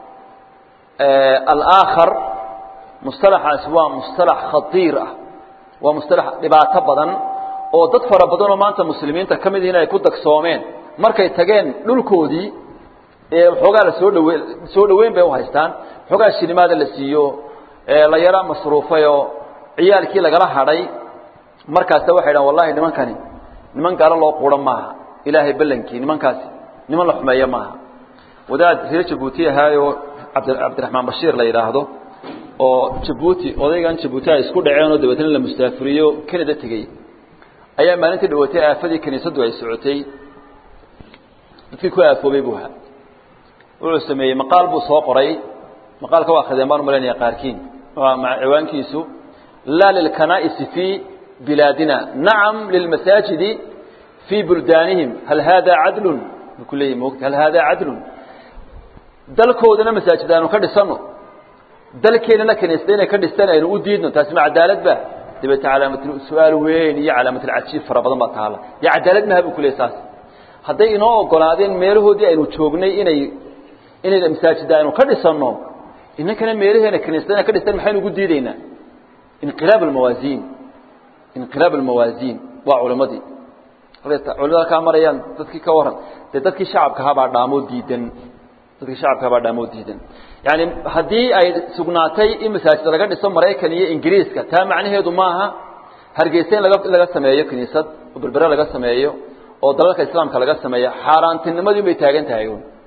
[SPEAKER 1] alaakhar mustalaxaasi waa mustalax khatiir ah waa mustalax dhibaato badan oo dad fara badan oo maanta muslimiinta ka mid yihiin ay ku dagsoomeen markay tageen dhulkoodii ee waxoogaa la soo dhawe soo dhaweyn bay u haystaan waxoogaa shilimaada la siiyo la yara masruufay oo ciyaalkii lagala hadhay markaasa waxay dhahan wallahi nimankani niman gaalo loo quuran maaha ilaahay ballankii nimankaasi niman la xumeeyo maaha wadaad reer jabuuti ahaayoo abd cabdiraxmaan bashiir la yidhaahdo oo jabuuti odaygan jabuuti ay isku dhaceen oo dabeetna la mustaafiriyo canada tegey ayaa maalintii dhawaatay aafadii kiniisaddu ay socotay dadkii ku aafoobay buu ahaa wuxuu sameeyey maqaal buu soo qoray maqaalka waa khadeen baan umalaynaya qaarkiin ciwaankiisu laa lilkanaa'isi fii bilaadina nacam lilmasaajidi fii buldaanihim hal haadaa cadlun buu ku leeyahy moogta hal haadaa cadlun dalkoodana masaajid aanu ka dhisano dalkeenana kaniisada inay ka dhistaan aynu u diidno taasi ma cadaalad ba dabeete calaamatul su-aal weyn iyo calaamatul-cajiib fara badan baa taala dee cadaalad maha buu ku leey saas hadday inoo ogolaadeen meelahoodii aynu joognay inay inay masaajida aynu ka dhisanno inankana meelaheena kaniisada inay ka dhistaan maxaynu ugu diideynaa inqilaab almawaasiin inqilaab almawaasiin waa culimadii culimada kaa marayaan dadkii ka waran dee dadkii shacabkahabaa dhaamoo diidan dadkii shacabkahabaa dhaamoo diidan yani haddii ay sugnaatay in masaajid laga dhiso maraykan iyo ingiriiska taa macnaheedu maaha hargeysa in laga laga sameeyo kiniisad oo berbere laga sameeyo oo dalalka islaamka laga sameeyo xaaraantinimadii bay taagan tahay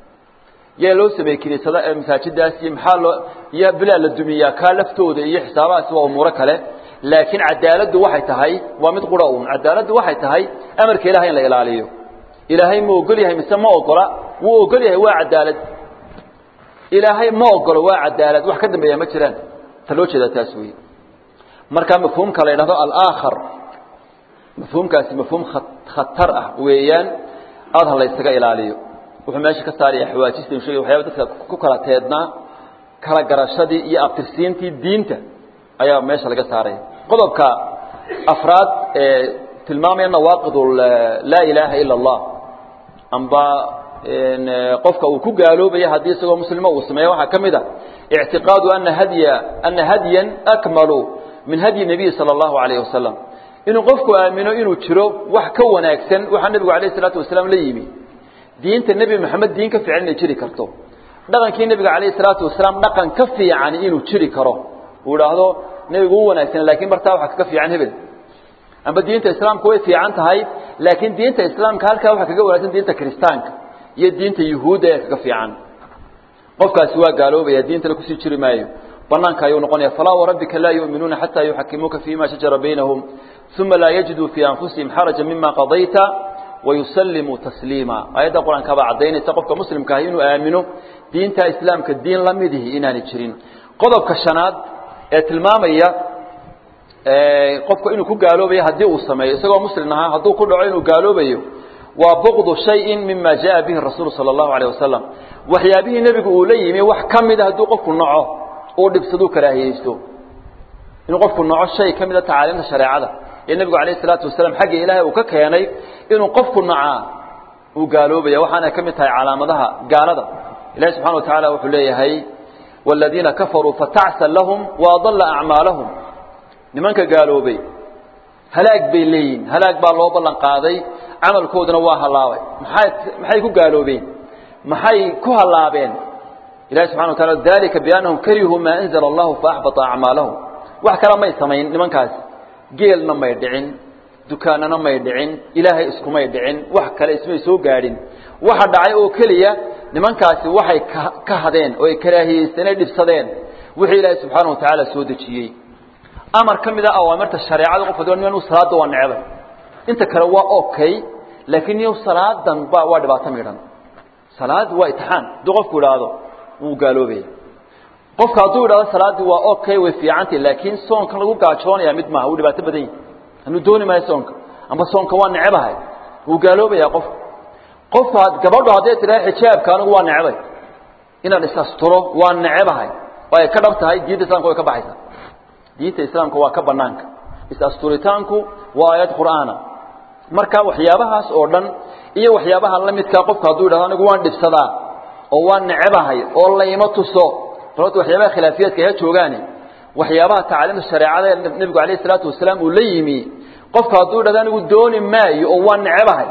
[SPEAKER 1] yaa loo sameeyey kiniisada ee masaajidaas iyo maxaa loo iyo bilaa la dumiyaa kaa laftooda iyo xisaabahaasi waa umuuro kale laakiin cadaaladdu waxay tahay waa mid qura uun cadaaladdu waxay tahay amarka ilahay in la ilaaliyo ilaahay ma ogol yahay mise ma ogola wuu ogol yahay waa cadaalad ilaahay ma ogolo waa cadaalad wax ka dambeeya ma jiraan ta loo jeedaa taas wey markaa mafhuumka la yidhahdo alaakhar mafhuumkaasi mafhuum khatar ah weeyaan aada ha laysaga ilaaliyo wuxuu meesha ka saaraya xawaajista inu shegay waxyaaba dadka ku kala teednaa kala garashadii iyo abtirsiintii diinta ayaa meesha laga saaraya qodobka afraad ee tilmaamaya nawaaqid laa ilaaha ila allah amba qofka uu ku gaaloobaya haddii isagoo muslimo uu sameeyo waxaa ka mid a ictiqaadu ana hadya ana hadyan akmalu min hadyi nabiyi sala allahu alayhi wasalam inuu qofku aamino inuu jiro wax ka wanaagsan waxaa nebigu alayh isalaatu wasalaam la yimi diinta nebi maxamed diin ka fiican inay jiri karto dhaqankii nebiga calayhi salaatu wasalaam dhaqan ka fiican inuu jiri karo uu idhaahdo nebigu u wanaagsan laakiin bartaa waxa kaga fiican hebel amba diinta islaamka way fiican tahay laakiin diinta islaamka halkaa waxa kaga wanaagsan diinta kiristaanka iyo diinta yuhuudda ee kaga fiican qofkaasi waa gaaloobaya diintana kusii jiri maayo banaanka ayuu noqonaya falaa warabbika laa yu'minuuna xataa yuxakimuuka fiima shajara baynahum uma laa yajiduu fii anfusihim xaraja mima qadayta wayusallimuu tasliima aayadda qur-aanka baa caddaynaysa qofka muslimka ahi inuu aamino diinta islaamka diin la midihi inaanay jirin qodobka shanaad ee tilmaamaya qofku inuu ku gaaloobayo haddii uu sameeyo isagoo muslim ahaa hadduu ku dhaco inuu gaaloobayo waa buqdu shayin mima jaa bihi rasuulu sala allahu alayh wasalam waxyaabihii nebigu uu la yimi wax ka mida hadduu qofku naco uu dhibsaduu karaahiyeysto inuu qofku naco shay ka mida tacaaliimta shareecada ee nebigu alayh isalaatu wasalaam xagga ilaahay uu ka keenay inuu qofku nacaa uu gaaloobaya waxaana ka mid tahay calaamadaha gaalada ilahi subxana wa tacaala wuxuu leeyahay waaladiina kafaruu fatacsan lahum waadalla acmaalahum nimanka gaaloobay halaag bay leeyihin halaag baa loo ballan qaaday camalkooduna waa hallaabay maxay maxay ku gaaloobeen maxay ku hallaabeen ilahi subxana wa taala dalika biannahum karihuu maa anzala allahu faaxbata acmaalahum wax kale may samayn nimankaasi geelna may dhicin dukaanana may dhicin ilaahay iskumay dhicin wax kale ismay soo gaadhin waxa dhacay oo keliya nimankaasi waxay ka hadeen oo ay karaahiyeysteen ay dhibsadeen wixii ilaahay subxaana wa tacaala soo dejiyey amar ka mid a awaamirta shareecada qofka doon nin salaada waa necbay inta kale waa okay laakiin niyow salaadan ba waa dhibaato midhan salaad waa itixaan hadduu qofku idhaahdo wuu gaaloobaya qofka hadduu idhahdo salaaddii waa okay way fiicantay laakiin soonkan lagu gaajoonaya mid maaha wuu dhibaato badan yahi anuu dooni maayo soonka amba soonka waa necebahay wuu gaaloobaya qofka qofka gabadho hadday tidhaha xijaabka anigu waa necbay inaan is-asturo waa necebahay oo ay ka dhab tahay diinta islamka way ka baxaysaa diinta islaamka waa ka banaanka is-asturitaanku waa aayad qur'aana marka waxyaabahaas oo dhan iyo waxyaabaha la midkaa qofku hadduu idhahdo anigu waan dhibsadaa oo waan necebahay oo layma tuso balota waxyaabaha khilaafiyaadka ha joogaani waxyaabaha tacliimta shareecada ee nebigu alayh isalaatu wasalaam uu la yimi qofku hadduu idhahdo anigu dooni maayo oo waan necebahay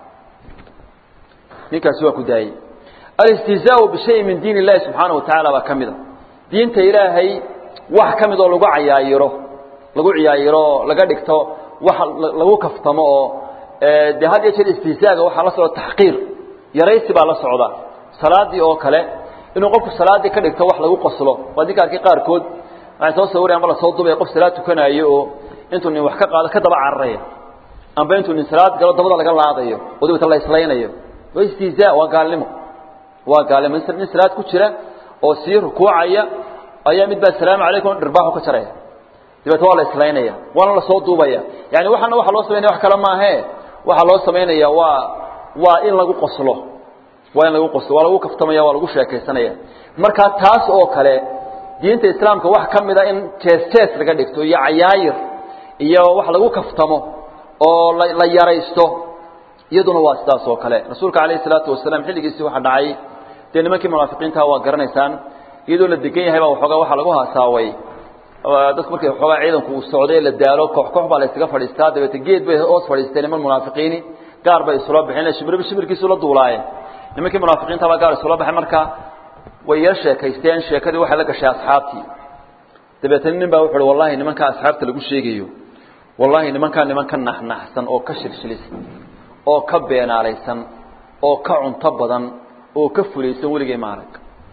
[SPEAKER 1] ninkaasi waa ku daayey alistihzaau bishayin min diin illahi subxaana wa tacaala baa ka mid a diinta ilaahay wax ka mid oo lagu cayaayiro lagu ciyaayiro laga dhigto wax lagu kaftamo oo dee had iyo jeer istihzaaga waxaa la socda taxqiir yaraysi baa la socda salaadii oo kale inuu qofku salaaddii ka dhigto wax lagu qoslo waa dinka arkay qaarkood waxay soo sawirayan amba lasoo dubaya qof salaad tukanaayo oo intuu nin wax ka qaado ka daba cararaya amba intuu nin salaad galo dabada laga laadayo oo dabata la islaynayo waa istihzaa waa gaalnimo waa gaalnimo nin salaad ku jira oo sii rukuucaya ayaa mid baa asalaamu calaykum dhirbaaxu ka jaraya dabeeta waa la islaynaya waana lasoo duubaya yani waxaana waxa loo samaynaya wax kale maahee waxaa loo samaynaya waa waa in lagu qoslo waa in lagu qoslo waa lagu kaftamaya waa lagu sheekaysanaya markaa taas oo kale diinta islaamka wax ka mida in jees jees laga dhigto iyo cayaayir iyo wax lagu kaftamo oo la yaraysto iyaduna waa sidaas oo kale rasuulka calayhi salaatu wasalaam xilligiisii waxa dhacay dee nimankii munaafiqiintaha waa garanaysaan iyadoo la degan yahay baa waxoogaa waxaa lagu haasaaway dadku markay waxoogaa ciidanku uu socday la daalo koox koox baa la ysaga fadhiistaa dabeete geed bay hoos fadhiisteen niman munaafiqiini gaar bay isula baxeen shibirba shibirkiisu la duulaayeen nimankii munaafiqiinta baa gaar isula baxay marka way yar sheekaysteen sheekadii waxay la gashay asxaabtii dabeetana nin baa wuxu uhi wallahi nimankaa asxaabta lagu sheegayo wallahi nimankaa niman ka naxnaxsan oo ka shilshilisan oo ka beenaalaysan oo ka cunto badan oo ka fulaysan weligay maarag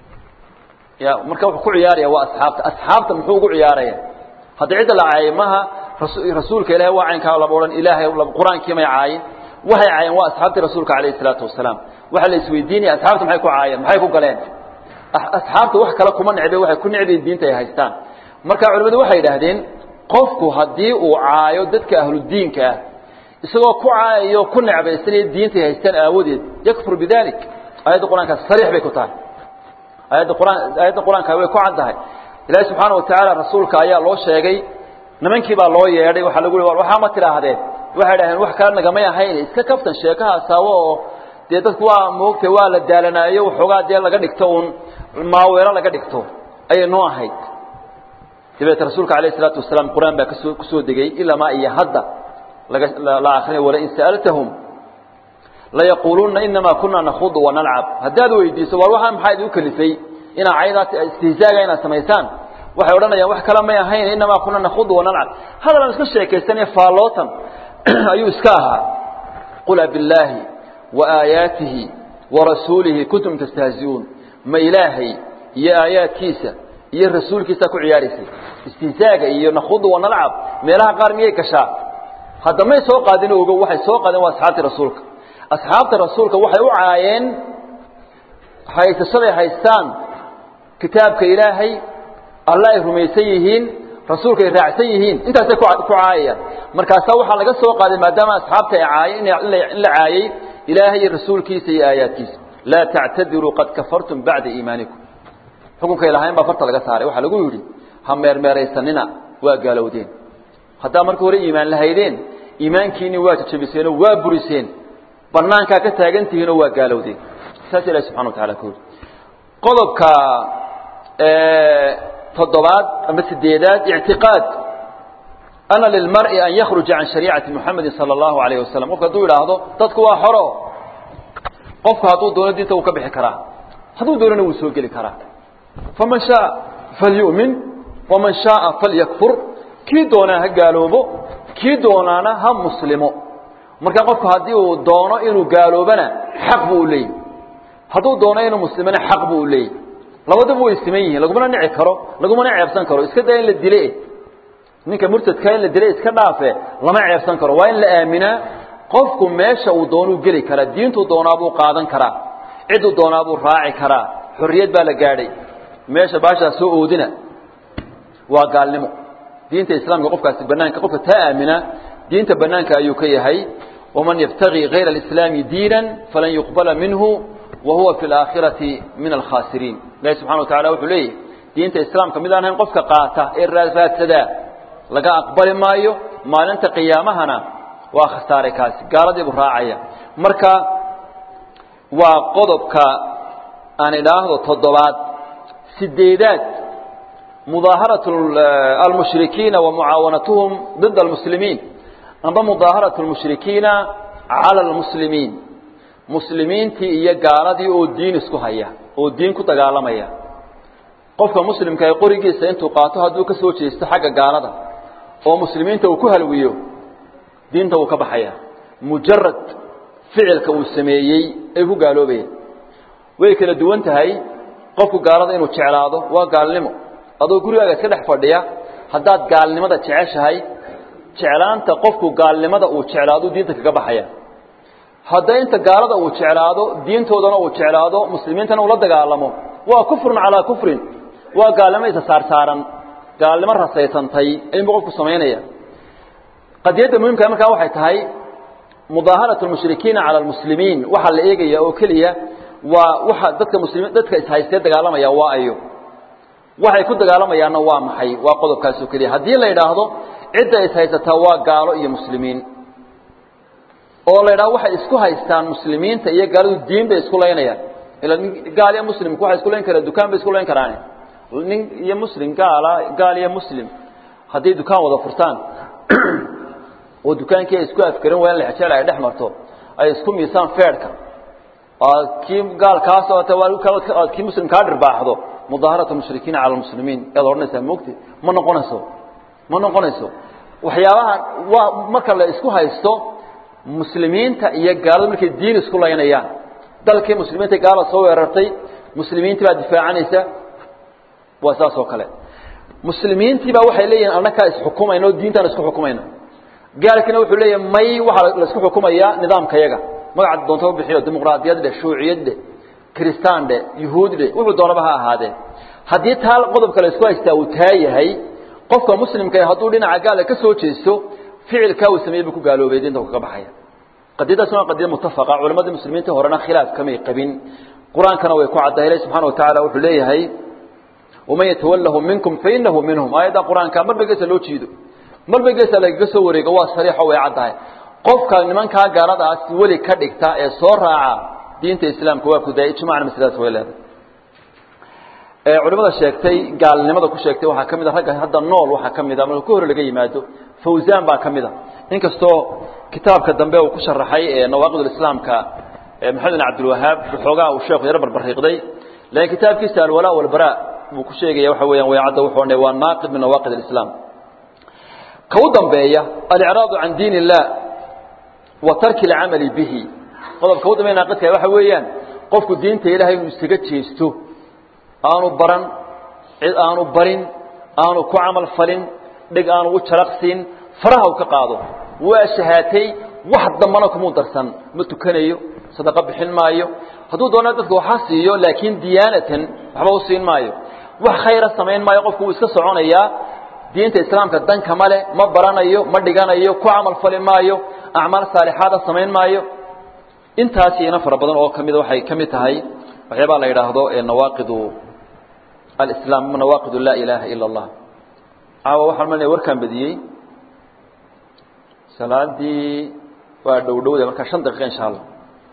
[SPEAKER 1] ya marka wuxuu ku ciyaaraya waa asxaabta asxaabta muxuu ugu ciyaaraya hadda cidda la caayay maha rasuulka ilahay waa caynkaa laba odhan ilaahay qur-aankii may caayin waxay caayeen waa asxaabtii rasuulka calayhi salaatu wasalaam waxaa la isweydiinaya asxaabta maxay ku caayeen maxay ku galeen asxaabta wax kale kuma necbe waxay ku necbayin diinta ay haystaan marka culimmadu waxay yidhaahdeen qofku haddii uu caayo dadka ahludiinka ah isagoo ku caayayo ku necbaysanaya diintay haystaan aawadeed yakfur bidalik aayadda qur-aankaas sariix bay ku tahay aayadda qur-aan aayadda qur-aanka way ku cad tahay ilaahi subxaana watacaala rasuulka ayaa loo sheegay nimankii baa loo yeedhay waxaa lagu yihi waxaa ma tidhaahdeen waxay dhahdeen wax kale nagamay ahayn iska kaftan sheekaha saawo oo dee dadku waa moogtay waa la daalanaayo waxoogaa dee laga dhigto uun maaweelo laga dhigto ayay noo ahayd dabeete rasuulka alayh isalaatu wasalaam qur-aan baa kasoo kusoo degay ilamaa iyo hadda laga la akrinayo walain sa'altahum layaquuluna inamaa kunaa nakhudu wanalcab haddaad weydiiso war waxaa maxaa idinku kalifay inaa caydaas istihzaaga inaad samaysaan waxay odhanayaan wax kale may ahayn inamaa kunaa nakhudu wanalcab hadalan iska sheekaysanaya faallootan ayuu iska ahaa qul abillaahi wa aayaatihi wa rasuulihi kuntum tastahzi'uun ma ilaahay iyo aayaadkiisa iyo rasuulkiisa ku ciyaaraysay istihzaaga iyo nakhudu wanalcab meelaha qaar miyay gashaa hadda may soo qaadin ogo waxay soo qaadeen waa asxaabtii rasuulka asxaabta rasuulka waxay u caayeen haysashaday haystaan kitaabka ilaahay alla ay rumaysan yihiin rasuulka ay raacsan yihiin intaasay ku caayayaan markaasaa waxaa laga soo qaaday maadaama asxaabta ay caayeen in la caayey ilaahay iyo rasuulkiisa iyo aayaadkiisa laa tactadiruu qad kafartum bacda iimaanikum xukunkay lahayn baa farta laga saaray waxaa lagu yidhi ha meermeeraysanina waa gaalowdeen haddaa marka hore iimaan lahaydeen iimaankiinii waa jajabiseenoo waa buriseen banaankaa ka taagantihiinoo waa gaalowdeen saas ilahi subxana wa tacala ku yidhi qodobka toddobaad ama sideedaad ictiqaad ana lilmar'i an yakhruja can shariicati muxamedi sala allahu alayh wasalam qofku hadduu idhaahdo dadku waa xoro qofku hadduu doono diinta wuu ka bixi karaa hadduu doonona wuu soo geli karaa faman shaaa falyu'min waman shaaa falyakfur kii doonaa ha gaaloobo kii doonaana ha muslimo marka qofku haddii uu doono inuu gaaloobana xaq buu u leeyahy hadduu doono inuu muslimona xaq buu u leeyahy labadaba way siman yihiin lagumana nici karo lagumana ceebsan karo iska daa in la dile ninka murtadka in la dile iska dhaafe lama ceebsan karo waa in la aaminaa qofku meesha uu doonuu geli karaa diintuu doonaabuu qaadan karaa cidduu doonaabuu raaci karaa xorriyad baa la gaadhay meesha baashaa soo oodina waa gaalnimo diinta islaamka qofkaasi banaanka qofka taa aamina diinta banaanka ayuu ka yahay waman yabtagii hayra alislaami diinan falan yuqbala minhu wa huwa fi alaakhirati min alkhaasiriin ilahi subxana wa tacala wuxuu leeyahy diinta islaamka mid aan ahayn qofka qaata ee raadsadaa laga aqbali maayo maalinta qiyaamahana waa khasaaray kaasi gaaladiibuu raacaya marka waa qodobka aan idhaahdo toddobaad sideedaad mudaaharatu almushrikiina wa mucaawanatuhum dida almuslimiin amba mudaaharatu almushrikiina cala almuslimiin muslimiintii iyo gaaladii oo diin isku haya oo diin ku dagaalamaya qofka muslimka ee qorigiisa intuu qaato hadduu ka soo jeesto xagga gaalada oo muslimiinta uu ku halwiyo diinta wuu ka baxaya mujarad ficilka uu sameeyey ay ku gaaloobayeen way kala duwan tahay qofku gaalada inuu jeclaado waa gaalnimo adoo gurigaaga iska dhex fadhiya haddaad gaalnimada jeceshahay jeclaanta qofku gaalnimada uu jeclaado diinta kaga baxaya hadda inta gaalada uu jeclaado diintoodana uu jeclaado muslimiintana uu la dagaalamo waa kufrun calaa kufrin waa gaalnimo isa saarsaaran gaalnimo rasaysantay ayunbuu qofku samaynaya qadiyadda muhimkaa markaa waxay tahay mudaaharatu lmushrikiina cala almuslimiin waxaa la eegaya oo keliya waa waxa dadka muslimiin dadka ishaystee dagaalamaya waa ayo waxay ku dagaalamayaanna waa maxay waa qodobkaasoo keliya haddii la yidhaahdo cidda is haysataa waa gaalo iyo muslimiin oo la yidhahdo waxay isku haystaan muslimiinta iyo gaaladu diin bay isku laynayaan ila gaal iyo muslimku waxay isku layn karaan dukaan bay isku layn karaan nin iyo muslim gaala gaal iyo muslim hadday dukaan wada furtaan oo dukaankii ay isku afkarin waayaan lexjeel ay dhex marto ay isku miisaan feedhka aad kii gaalkaas aad kii muslim kaa dhirbaaxdo mudaaharatu mushrikiina cala lmuslimiin yaad odhanaysaa mogti ma noqonayso ma noqonayso waxyaabaha waa marka la isku haysto muslimiinta iyo gaaladu markay diin isku laynayaan dalkii muslimiinta gaala soo weerartay muslimiintii baa difaacanaysa waa saas oo kale muslimiintii baa waxay leeyihin annakaa isxukumayna oo diintaan isku xukumayna gaalkiina wuxuu leeyahay may waxaa la isku xukumayaa nidaamka yaga magaca doonta u bixiyo dimuqraadiyad dheh shuuciyad dheh kristaan dheh yuhuud dheh wuxuu doonaba ha ahaadee haddii taa qodobka la isku haystaa uu taa yahay qofka muslimka hadduu dhinaca gaala ka soo jeesto ficilkaa uu sameeyey buu ku gaaloobay diinta kaga baxaya qadiyadaas waa qadiya mutafaqa culammadii muslimiinta horena khilaaf kamay qabin qur-aankana way ku caddahay ilahi subxana wa tacaala wuxuu leeyahay waman yatawalahu minkum fainahu minhum aayadda qur-aanka marba geesa loo jiido marba geesa lagaga soo wareego waa sariixo way caddahay qofka nimankaa gaaladaas weli ka dhigta ee soo raaca diinta islaamka waa kudaaya ijmacna masladaas way leedahay culimada sheegtay gaalnimada ku sheegtay waxaa ka mid a ragga hadda nool waxaa ka mid a marka ka hore laga yimaado fawzan baa ka mid a inkastoo kitaabka dambe uu ku sharaxay nawaaqid islaamka maxamed bin cabdilwahaab waxoogaa uu sheekhu yaro barbariiqday laakiin kitaabkiisa alwalaa walbara buu ku sheegaya waxa weeyaan waycadda wuxuu odhanay waa naaqid min nawaaqid alislaam ka u dambeeya alicraadu can diin illah wa tarki alcamali bihi qodobka u dambeeya naaqidka waxa weeyaan qofku diinta ilahay inuu isaga jeesto aanu baran cid aanu barin aanu ku camal falin dhig aanu u jaraqsiin faraha u ka qaado waa shahaatay wax dambana kumuu darsan ma tukanayo sadaqo bixin maayo hadduu doona dadka waxa siiyo laakiin diyaanatan waxba u siin maayo wax khayra samayn maayo qofku wuu iska soconayaa diinta islaamka danka male ma baranayo ma dhiganayo ku camal fali maayo acmaal saalixaada samayn maayo intaas iyana fara badan oo kamida waxay ka mid tahay waxyaabaa la yidhaahdo nawaaqidu alislaam nawaaqidu laa ilaaha ila allah caawa waxaan malinaya warkaan badiyey salaadii waa dhow dhowda markaa shan daqiiqa insha allah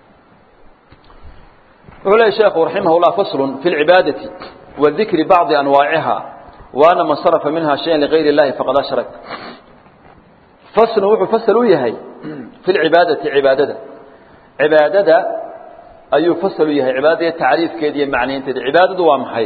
[SPEAKER 1] wuxuu leeyahy sheekhu raximah llah faslun fi lcibaadati wa dikri bacdi anwaaciha wa ana man sarafa minha shayan ligayr اllahi faqad ashrak faslun wuxuu fasal u yahay fi lcibaadati cibaadada cibaadada ayuu fasal u yahay cibaadada tacriifkeeda iyo macnaynteeda cibaadadu waa maxay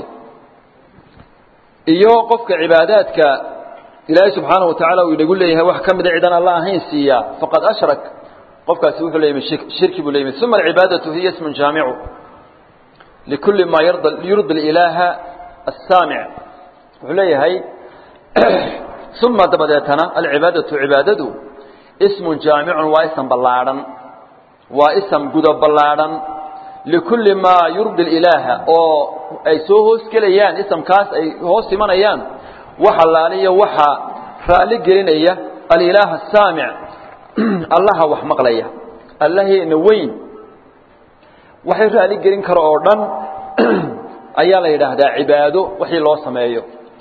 [SPEAKER 1] iyo qofka cibaadaadka ilaahay subxaanaه wa taعala uu inagu leeyahay wax ka mida cidan alla ahayn siiya faqad ashrak qofkaasi wuxuu leeyay shirki buu leeyay uma alcibaadaةu hiya ism jaamicu likuli ma yurdi اilaaha الsaamic wuxuu leeyahay uma dabadeetana alcibaadaةu cibaadadu ism jaamicu waa ism ballaadhan waa ism gudo ballaadhan likulli maa yurdi ilaaha oo ay soo hoos gelayaan isamkaas ay hoos imanayaan wax allaaliya waxa raalli gelinaya alilaah asaamic allaha wax maqlaya allaheena weyn waxay raalli gelin karo oo dhan ayaa la yidhaahdaa cibaado wixii loo sameeyo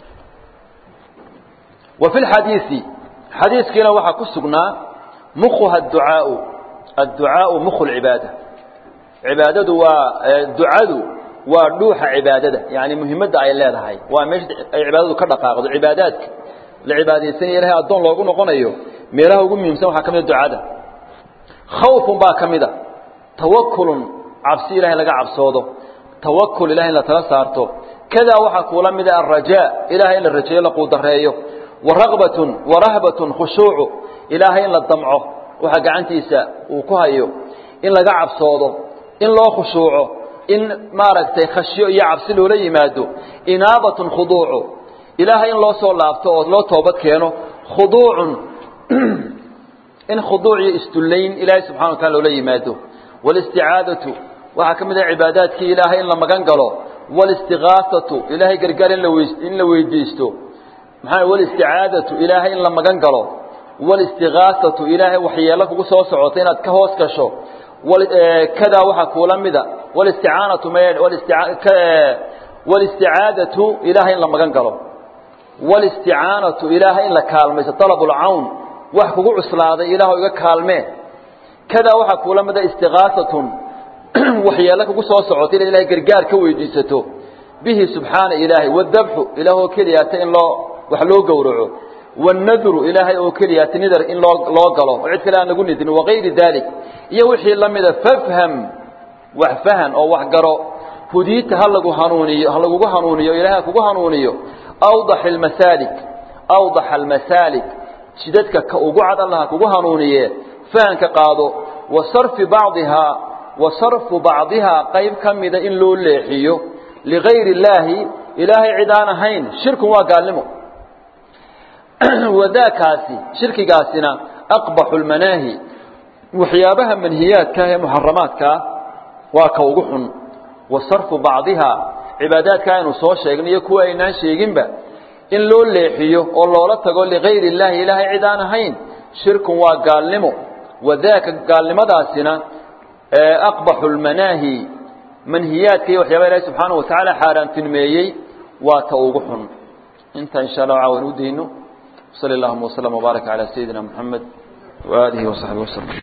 [SPEAKER 1] wa fi lxadiisi xadiiskiina waxaa ku sugnaa mukhuha adducaau adducaau mukhu lcibaada cibaadadu waa ducadu waa dhuuxa cibaadada yani muhimadda ay leedahay waa meesha ay cibaadadu ka dhaqaaqdo cibaadaadka la cibaadaysanaya ilahay addoon loogu noqonayo meelaha ugu muhiimsan waxaa ka mida ducada khawfun baa ka mida tawakulun cabsi ilahay laga cabsoodo tawakul ilahay in la tala saarto kadaa waxaa kuula mida alrajaa ilahay in la rajeeyo la quudareeyo waragbatun warahbatun khushuucu ilaahay in la damco waxa gacantiisa uu ku hayo in laga cabsoodo in loo khushuuco in maaragtay khashyo iyo cabsi loola yimaado inaabatun khuduucu ilaahay in loo soo laabto oo loo toobad keeno khuduucun in khuduuc iyo isdullayn ilaahay subxana wa taala loola yimaado walisticaadatu waxaa ka mid ah cibaadaadkii ilaahay in la magan galo walistigaasatu ilaahay gargaar in la weys in la weydiisto maxaa walisticaadatu ilaahay in la magan galo walistigaasatu ilaahay waxyeelo kugu soo socota inaad ka hoos gasho kadaa waxaa kuula mida walisticaanatu walisticaadatu ilaahay in la magan galo walisticaanatu ilaahay in la kaalmayso dalabulcawn wax kugu cuslaaday ilaah iga kaalmee kadaa waxaa kuula mida istiqaasatun waxyeelo kugu soo socota inaad ilahay gargaar ka weydiisato bihi subxaana ilaahay wadabxu ilaah oo keliyaata in loo wax loo gowraco wannadru ilaahay oo keliyaata nidar in loo loo galo oo cid kale aan lagu nidin wagayri dalik iyo wixii la mida fafham wax fahan oo wax garo hudiita ha lagu hanuuniyo ha lagugu hanuuniyo ilaahay ha kugu hanuuniyo awdax almasaalik awdax almasaalik jidadka ka ugu cad allah ha kugu hanuuniye fahanka qaado wa sarfi bacdihaa wa sarfu bacdihaa qayb ka mida in loo leexiyo ligayri illaahi ilaahay cid aan ahayn shirkun waa gaalnimo wadaakaasi shirkigaasina aqbaxu lmanaahi waxyaabaha manhiyaadkaah ee muxaramaadkaa waa ka ugu xun wa sarfu bacdihaa cibaadaadka aynu soo sheegnay iyo kuwa aynaan sheeginba in loo leexiyo oo loola tago ligayri illaahi ilaahay cid aan ahayn shirkun waa gaalnimo wadaaka gaalnimadaasina aqbaxu lmanaahi manhiyaadka iyo waxyaaba ilahi subxaanahu watacaala xaaraantilmeeyey waa ta ugu xun inta insha allah caawan u dayno sali allahuma waslama wbaaraka calaa sayidina moxamed waaalihi wasaxbi waslm